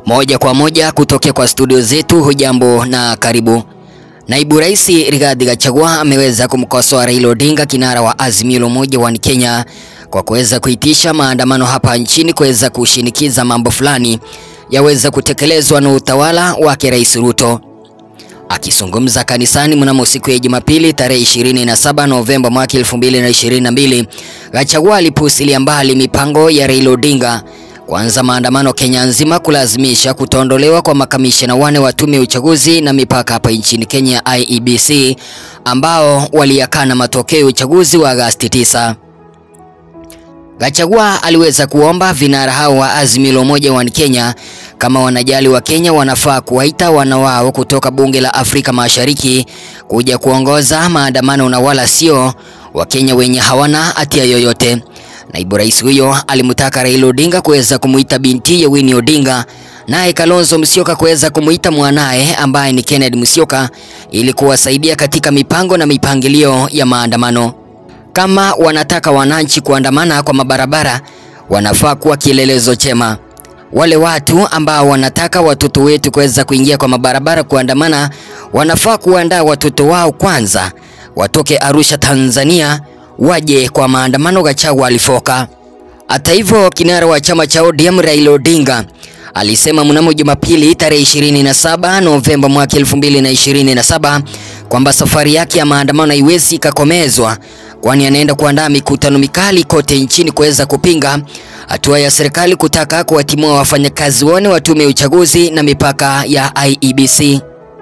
Moja kwa moja kutokea kwa studio zetu, hujambo na karibu. Naibu Rais Rigathi Gachagua ameweza kumkosoa Raila Odinga, kinara wa Azimio la Umoja wa Kenya, kwa kuweza kuitisha maandamano hapa nchini kuweza kushinikiza mambo fulani yaweza kutekelezwa na utawala wake Rais Ruto. Akizungumza kanisani mnamo siku ya Jumapili tarehe 27 Novemba mwaka 2022, Gachagua alipuuzilia mbali mipango ya Raila Odinga kuanza maandamano Kenya nzima kulazimisha kutoondolewa kwa makamishna wane wa tume ya uchaguzi na mipaka hapa nchini Kenya IEBC, ambao waliyakana matokeo ya uchaguzi wa Agosti 9. Gachagua aliweza kuomba vinara hao wa Azimio la Umoja wa Kenya kama wanajali wa Kenya wanafaa kuwaita wana wao kutoka bunge la Afrika Mashariki kuja kuongoza maandamano na wala sio Wakenya wenye hawana hatia yoyote. Naibu rais huyo alimtaka Raila Odinga kuweza kumuita binti ya Winnie Odinga, naye Kalonzo Musyoka kuweza kumuita mwanaye ambaye ni Kennedy Musyoka ili kuwasaidia katika mipango na mipangilio ya maandamano. Kama wanataka wananchi kuandamana kwa mabarabara, wanafaa kuwa kielelezo chema. Wale watu ambao wanataka watoto wetu kuweza kuingia kwa mabarabara kuandamana, wanafaa kuandaa watoto wao kwanza, watoke Arusha, Tanzania, waje kwa maandamano. Gachagua alifoka. Hata hivyo, kinara wa chama cha ODM Raila Odinga alisema mnamo Jumapili tarehe 27 Novemba mwaka 2027 kwamba safari yake ya maandamano haiwezi ikakomezwa kwani anaenda kuandaa mikutano mikali kote nchini kuweza kupinga hatua ya serikali kutaka kuwatimua wafanyakazi wone wa tume ya uchaguzi na mipaka ya IEBC.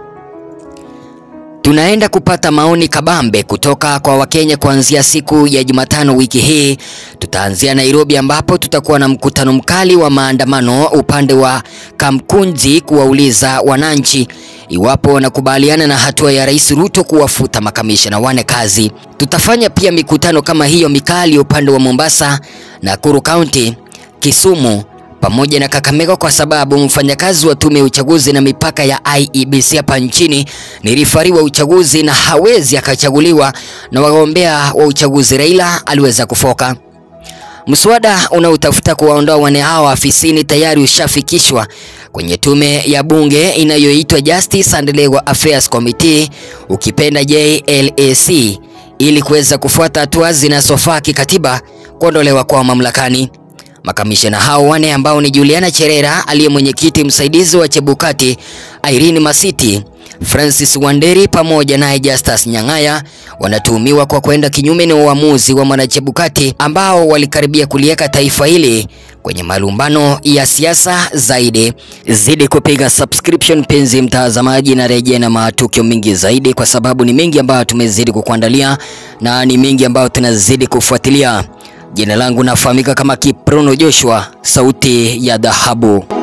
Tunaenda kupata maoni kabambe kutoka kwa Wakenya kuanzia siku ya Jumatano wiki hii. Tutaanzia Nairobi ambapo tutakuwa na mkutano mkali wa maandamano upande wa Kamkunji kuwauliza wananchi iwapo wanakubaliana na hatua ya Rais Ruto kuwafuta makamishna wane kazi. Tutafanya pia mikutano kama hiyo mikali upande wa Mombasa, Nakuru County, Kisumu pamoja na Kakamega kwa sababu mfanyakazi wa tume ya uchaguzi na mipaka ya IEBC hapa nchini ni rifari wa uchaguzi na hawezi akachaguliwa na wagombea wa uchaguzi. Raila aliweza kufoka. Mswada unaotafuta kuwaondoa wane hao afisini tayari ushafikishwa kwenye tume ya bunge inayoitwa Justice and Legal Affairs Committee, ukipenda JLAC, ili kuweza kufuata hatua zinazofaa kikatiba kuondolewa kwa mamlakani. Makamishna hao wane ambao ni Juliana Cherera aliye mwenyekiti msaidizi wa Chebukati, Irene Masiti, Francis Wanderi pamoja naye Justus Nyang'aya wanatuhumiwa kwa kwenda kinyume na uamuzi wa Mwanachebukati ambao walikaribia kuliweka taifa hili kwenye malumbano ya siasa zaidi. Zidi kupiga subscription penzi mtazamaji, na rejea na matukio mengi zaidi, kwa sababu ni mengi ambayo tumezidi kukuandalia na ni mengi ambayo tunazidi kufuatilia. Jina langu nafahamika kama Kiprono Joshua, sauti ya dhahabu.